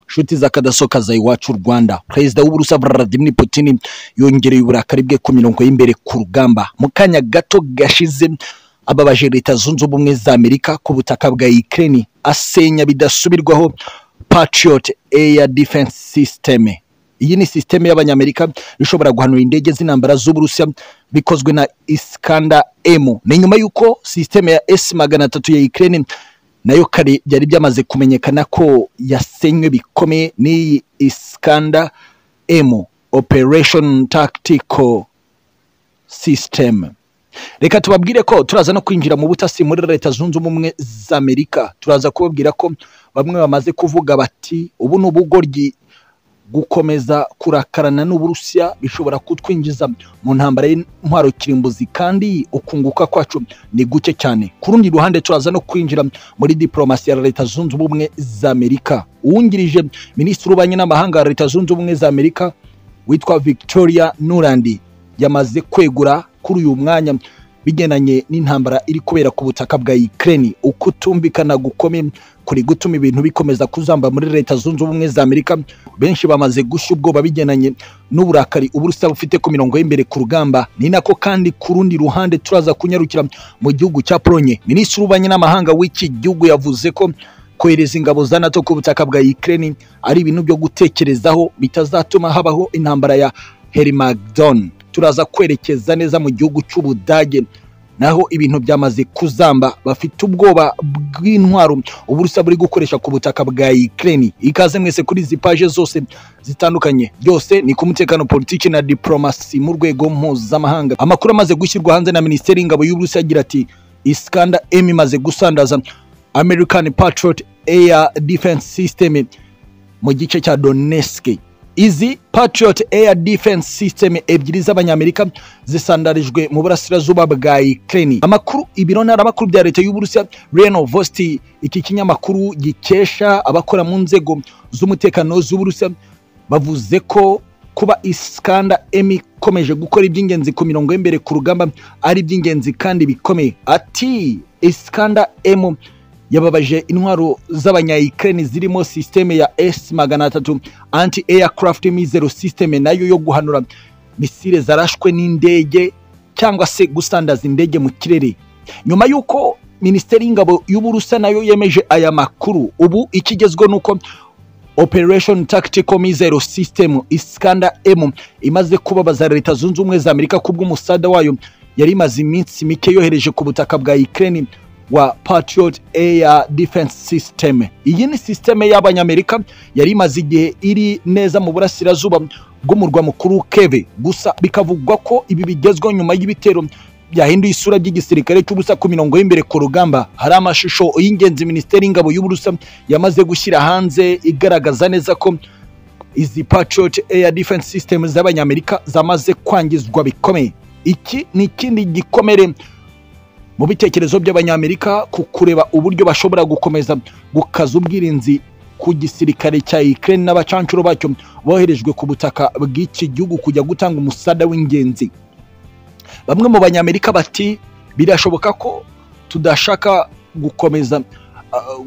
nshuti za kadaso kaza iwacu rwanda perezida w'uburusiya vladimir putin yongereye uburakari bwe ku mirongo y'imbere ku rugamba mu kanya gato gashize ababaje leta zunze ubumwe za amerika ku butaka bwa ukraine asenya bidasubirwaho patriot air defense system iyi ni sisiteme y'abanyamerika ishobora guhanura indege z'intambara z'uburusiya bikozwe na iskanda emu ni nyuma y'uko sisiteme ya esi magana atatu ya ukraine nayo kare byari byamaze kumenyekana ko yasenywe bikomeye n'iyi iskanda emu operation tactical system reka tubabwire ko turaza no kwinjira mu butasi muri leta zunze ubumwe za amerika turaza kubabwira ko bamwe bamaze kuvuga bati ubu ni ubugoryi gukomeza kurakarana n'uburusiya bishobora kutwinjiza mu ntambara y'intwaro kirimbuzi kandi ukunguka kwacu ni guke cyane ku rundi ruhande turaza no kwinjira muri diporomasi ya leta zunze ubumwe za amerika uwungirije minisitiri w'ububanyi n'amahanga ya leta zunze ubumwe za amerika witwa victoria nurandi yamaze kwegura kuri uyu mwanya bigendanye n'intambara iri kubera ku butaka bwa Ukraine ukutumvikana gukomeye kuri gutuma ibintu bikomeza kuzamba muri leta zunze ubumwe za Amerika benshi bamaze gushya ubwoba bigendanye n'uburakari uburusiya bufite ku mirongo y'imbere ku rugamba ni nako kandi ku rundi ruhande turaza kunyarukira mu gihugu cya Polonye minisitiri w'ububanyi n'amahanga w'iki gihugu yavuze ko kohereza ingabo za NATO ku butaka bwa Ukraine ari ibintu byo gutekerezaho bitazatuma habaho intambara ya Hermagdon turaza kwerekeza neza mu gihugu cy'ubudage naho ibintu byamaze kuzamba bafite ubwoba bw'intwaro uburusiya buri gukoresha ku butaka bwa Ukraine ikaze mwese kuri izi paje zose zitandukanye byose ni ku mutekano politiki na diplomasi mu rwego mpuzamahanga amakuru amaze gushyirwa hanze na minisiteri y'ingabo y'uburusiya agira ati iskanda m imaze gusandaza american patriot air defense system mu gice cya donetsk izi patriot air defense system ebyiri z'abanyamerika zisandarijwe mu burasirazuba bwa ukraine amakuru ibiro ntaramakuru bya leta y'uburusiya reno vosti iki kinyamakuru gikesha abakora mu nzego z'umutekano z'uburusiya bavuze ko kuba iskanda emi ikomeje gukora iby'ingenzi ku mirongo y'imbere ku rugamba ari iby'ingenzi kandi bikomeye ati iskanda emu yababaje intwaro z'abanya Ukraine zirimo systeme ya S magana atatu anti aircraft missile system nayo yo guhanura misile zarashwe n'indege cyangwa se gusandaza indege mu kirere nyuma y'uko minisiteri y'ingabo y'uburusiya nayo yemeje aya makuru ubu ikigezweho nuko operation tactical missile system iskanda m imaze kubabaza leta zunze ubumwe za amerika kubw'umusada wayo yari imaze iminsi mike yohereje ku butaka bwa Ukraine wa Patriot Air Defense System. Iyi ni systeme y'abanyamerika yari imaze igihe iri neza mu burasirazuba bw'umurwa mukuru Kiev. Gusa bikavugwa ko ibi bigezweho nyuma y'ibitero byahinduye isura by'igisirikare cy'ubusa ku mirongo y'imbere ku rugamba. Hari amashusho y'ingenzi Minisiteri y'Ingabo y'Uburusiya yamaze gushyira hanze igaragaza neza ko izi Patriot Air Defense System z'abanyamerika zamaze kwangizwa bikomeye. Iki ni ikindi gikomere mu bitekerezo by'abanyamerika ku kureba uburyo bashobora gukomeza gukaza ubwirinzi ku gisirikare cya Ukraine n'abacancuro bacyo boherejwe ku butaka bw'iki gihugu kujya gutanga umusada w'ingenzi bamwe mu banyamerika bati birashoboka ko tudashaka gukomeza uh,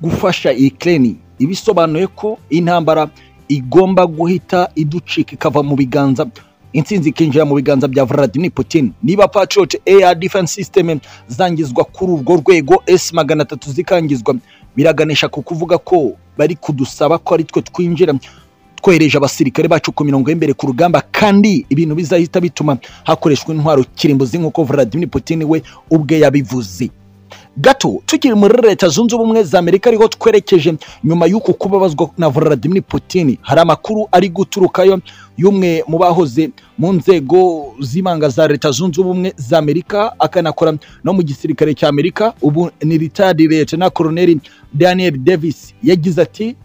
gufasha Ukraine ibisobanuye ko intambara igomba guhita iducika ikava mu biganza intsinzi ikinjira mu biganza bya Vladimir Putin niba Patriot Air Defense System zangizwa kuri urwo rwego S magana atatu zikangizwa biraganisha ku kuvuga ko bari kudusaba ko ari twe twinjira twohereje abasirikare bacu ku mirongo y'imbere ku rugamba kandi ibintu bizahita bituma hakoreshwa intwaro kirimbuzi nk'uko Vladimir Putin we ubwe yabivuze gato tukiri muri leta zunze ubumwe za amerika ariho twerekeje nyuma y'uku kubabazwa na Vladimir Putin hari amakuru ari guturukayo y'umwe mu bahoze mu nzego z'ibanga za leta zunze ubumwe za amerika akanakora no mu gisirikare cya amerika ubu ni ritadi na koroneri daniel davis yagize ati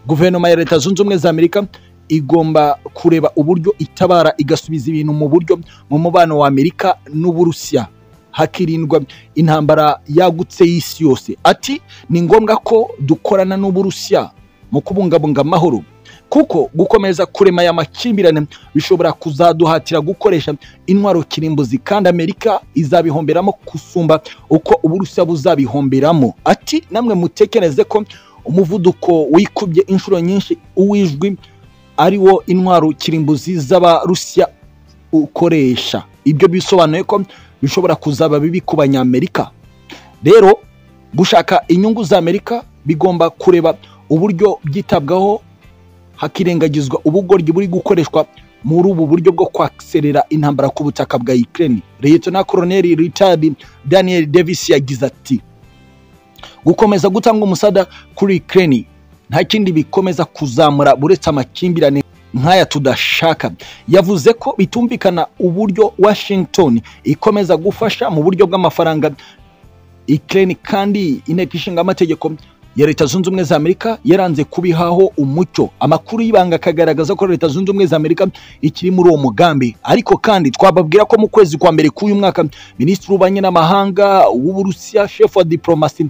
guverinoma ya leta zunze ubumwe za amerika igomba kureba uburyo itabara igasubiza ibintu mu buryo mu mubano wa amerika n'uburusiya hakirindwa intambara yagutse y'isi yose ati ni ngombwa ko dukorana n'uburusiya mu kubungabunga amahoro kuko gukomeza kurema aya makimbirane bishobora kuzaduhatira gukoresha intwaro kirimbuzi kandi amerika izabihomberamo gusumba uko uburusiya buzabihomberamo ati namwe mutekereze ko umuvuduko wikubye inshuro nyinshi uw'ijwi ari wo intwaro kirimbuzi z'abarusiya ukoresha ibyo bisobanuye ko bishobora kuzaba bibi ku banyamerika rero gushaka inyungu za amerika bigomba kureba uburyo byitabwaho hakirengagizwa ubugoryi buri gukoreshwa muri ubu buryo bwo kwaserera intambara ku butaka bwa Ukraine Liyetona Koloneli Richard Daniel Davis yagize ati gukomeza gutanga umusada kuri Ukraine nta kindi bikomeza kuzamura buretse amakimbirane nk'aya tudashaka yavuze ko bitumvikana uburyo Washington ikomeza gufasha mu buryo bw'amafaranga Ukraine kandi inteko ishinga amategeko ya leta zunze ubumwe za amerika yaranze kubihaho umucyo amakuru y'ibanga akagaragaza ko leta zunze ubumwe za amerika ikiri muri uwo mugambi ariko kandi twababwira ko mu kwezi kwa mbere k'uyu mwaka minisitiri w'ububanyi n'amahanga w'uburusiya shefu wa diporomasi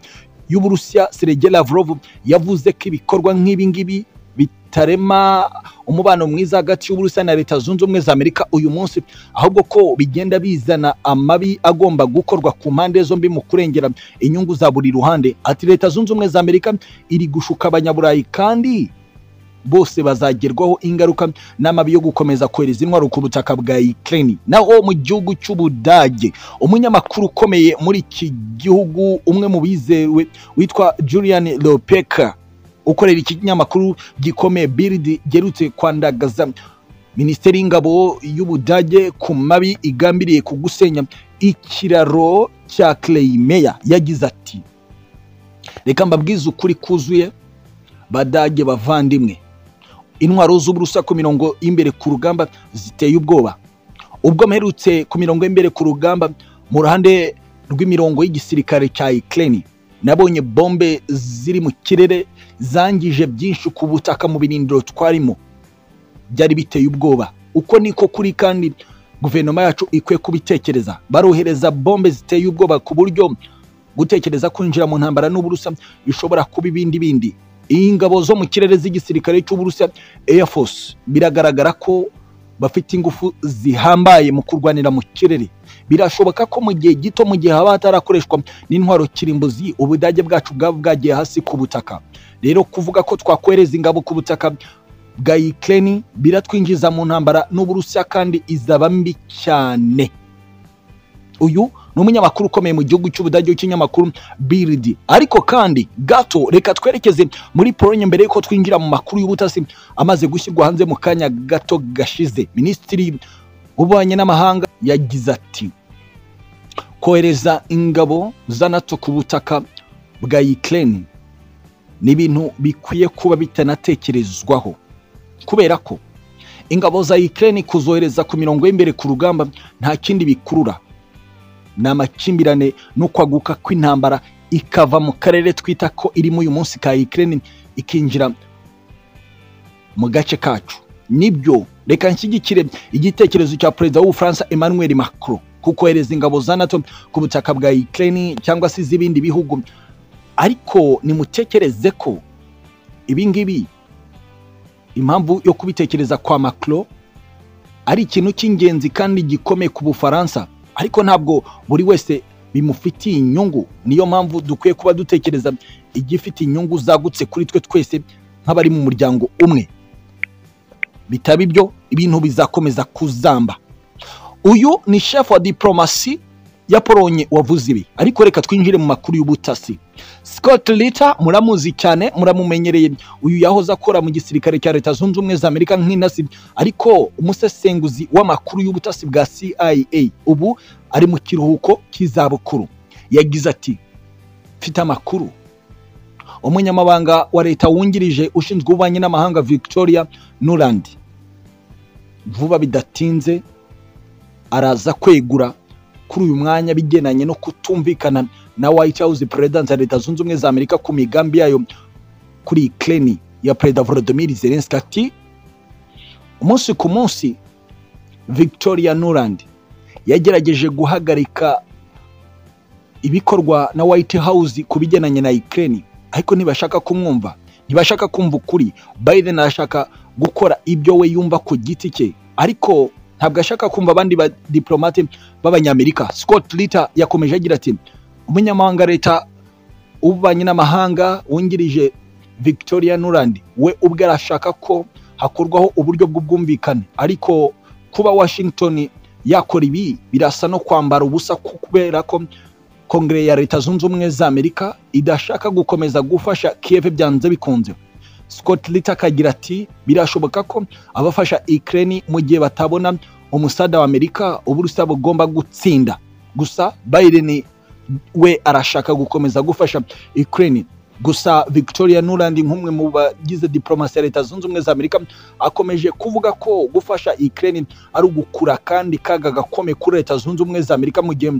y'uburusiya serege lavrov yavuze ko ibikorwa nk'ibi ngibi bitarema umubano mwiza hagati y'uburusiya na leta zunze ubumwe za amerika uyu munsi ahubwo ko bigenda bizana amabi agomba gukorwa ku mpande zombi mu kurengera inyungu za buri ruhande ati leta zunze ubumwe za amerika iri gushuka abanyaburayi kandi bose bazagerwaho ingaruka n'amabi yo gukomeza kohereza intwaro ku butaka bwa Ukraine naho mu gihugu cy'Ubudage umunyamakuru ukomeye muri iki gihugu umwe mu bizewe witwa Julian Lopeka ukorera ikinyamakuru gikomeye Bild gerutse kwandagaza Minisiteri y'Ingabo y'Ubudage ku mabi igambiriye kugusenya ikiraro cya Crimea yagize ati reka mbabwize ukuri kuzuye badage bavandimwe intwaro z'uburusa ku mirongo y'imbere ku rugamba ziteye ubwoba ubwo mperutse ku mirongo y'imbere ku rugamba mu ruhande rw'imirongo y'igisirikare cya Ukraine nabonye bombe ziri mu kirere zangije byinshi ku butaka mu birindiro twarimo byari biteye ubwoba uko niko kuri kandi guverinoma yacu ikwiye kubitekereza barohereza bombe ziteye ubwoba ku buryo gutekereza kwinjira mu ntambara n'uburusa bishobora kuba ibindi bindi ingabo zo mu kirere z'igisirikare cy'uburusiya Air Force biragaragara ko bafite ingufu zihambaye mu kurwanira mu kirere birashoboka ko mu gihe gito mu gihe haba hatarakoreshwa n'intwaro kirimbuzi ubudage bwacu bwaba bwagiye hasi ku butaka rero kuvuga ko twakohereza ingabo ku butaka bwa Ukraine biratwinjiza mu ntambara n'uburusiya kandi izaba mbi cyane uyu ni umunyamakuru ukomeye mu gihugu cy'ubudage w'ikinyamakuru Bild ariko kandi gato reka twerekeze muri Pologne mbere y'uko twinjira mu makuru y'ubutasi amaze gushyirwa hanze mu kanya gato gashize minisitiri w'ububanyi n'amahanga yagize ati kohereza ingabo za NATO ku butaka bwa Ukraine ni ibintu bikwiye kuba bitanatekerezwaho kubera ko ingabo za Ukraine kuzohereza ku mirongo y'imbere ku rugamba nta kindi bikurura ni amakimbirane no kwaguka kw'intambara ikava mu karere twita ko irimo uyu munsi ka Ukraine ikinjira mu gace kacu nibyo reka nshyigikire igitekerezo cya perezida w'ubufaransa Emmanuel Macron kuko kohereza ingabo za NATO ku butaka bwa Ukraine cyangwa se iz'ibindi bihugu ariko nimutekereze ko ibi ngibi impamvu yo kubitekereza kwa Macron ari ikintu cy'ingenzi kandi gikomeye ku Bufaransa ariko ntabwo buri wese bimufitiye inyungu niyo mpamvu dukwiye kuba dutekereza igifite inyungu zagutse kuri twe twese nk'abari mu muryango umwe bitaba ibyo ibintu bizakomeza kuzamba uyu ni shefu wa diporomasi ya polonye wavuze ibi ariko reka twinjire mu makuru y'ubutasi scott lita muramuzi cyane muramumenyereye uyu yahoze akora mu gisirikare cya leta zunze ubumwe za amerika nk'intasi ariko umusesenguzi w'amakuru y'ubutasi bwa cia ubu ari mu kiruhuko cy'izabukuru yagize ati mfite amakuru umunyamabanga wa leta wungirije ushinzwe ububanyi n'amahanga victoria nuland vuba bidatinze araza kwegura kuri uyu mwanya bigendanye no kutumvikana na White House President ya Leta Zunze Ubumwe za Amerika ku migambi yayo kuri Ukraine ya Perezida Volodymyr Zelensky ati umunsi ku munsi Victoria Nuland yagerageje guhagarika ibikorwa na White House ku bigendanye na Ukraine ariko ntibashaka kumwumva ntibashaka kumva ukuri Biden arashaka gukora ibyo we yumva ku giti cye ariko ntabwo ashaka kumva abandi badiporomate b'abanyamerika scott lita yakomeje agira ati umunyamahanga leta w'ububanyi n'amahanga wungirije victoria nurandi we ubwe arashaka ko hakorwaho uburyo bw'ubwumvikane ariko kuba washington yakora ibi birasa no kwambara ubusa kubera ko kongere ya leta zunze ubumwe za amerika idashaka gukomeza gufasha kiev byanze bikunze scott lita akagira ati birashoboka ko abafasha ukraine mu gihe batabona umusada wa amerika uburusiya bugomba gutsinda gusa biden we arashaka gukomeza gufasha ukraine gusa victoria nuland nk'umwe mu bagize diplomasi ya leta zunze ubumwe za amerika akomeje kuvuga ko gufasha ukraine ari ugukura kandi kaga gakome kuri leta zunze ubumwe za amerika mu gihe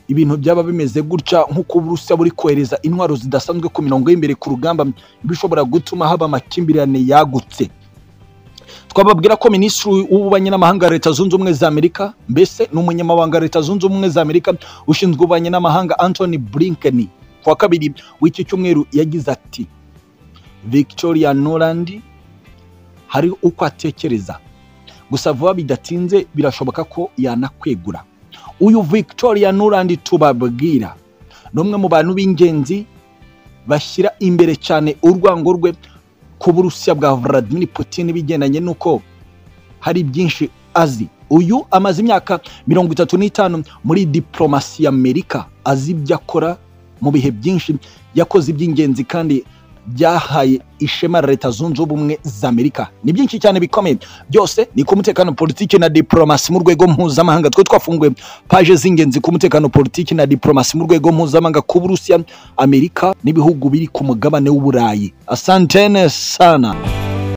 ibintu byaba bimeze gutya nk'uko uburusiya buri kohereza intwaro zidasanzwe ku mirongo y'imbere ku rugamba bishobora gutuma haba amakimbirane yagutse twababwira ko minisitiri w'ububanyi n'amahanga wa leta zunze ubumwe za amerika mbese ni umunyamabanga wa leta zunze ubumwe za amerika ushinzwe ububanyi n'amahanga anthony blinken ku wa kabiri w'iki cyumweru yagize ati victoria norandi hari uko atekereza gusa vuba bidatinze birashoboka ko yanakwegura uyu victoria nurandi tubabwira ni umwe mu bantu b'ingenzi bashyira imbere cyane urwango rwe ku burusiya bwa vladimir putin bigendanye n'uko hari byinshi azi uyu amaze imyaka mirongo itatu n'itanu muri diplomasi ya amerika azi ibyo akora mu bihe byinshi yakoze iby'ingenzi kandi byahaye ishema leta zunze ubumwe za amerika ni byinshi cyane bikomeye byose ni ku mutekano politiki na diplomasi mu rwego mpuzamahanga twe twafunguye paje z'ingenzi ku mutekano politiki na diplomasi mu rwego mpuzamahanga ku burusiya amerika n'ibihugu biri ku mugabane w'uburayi asantene sana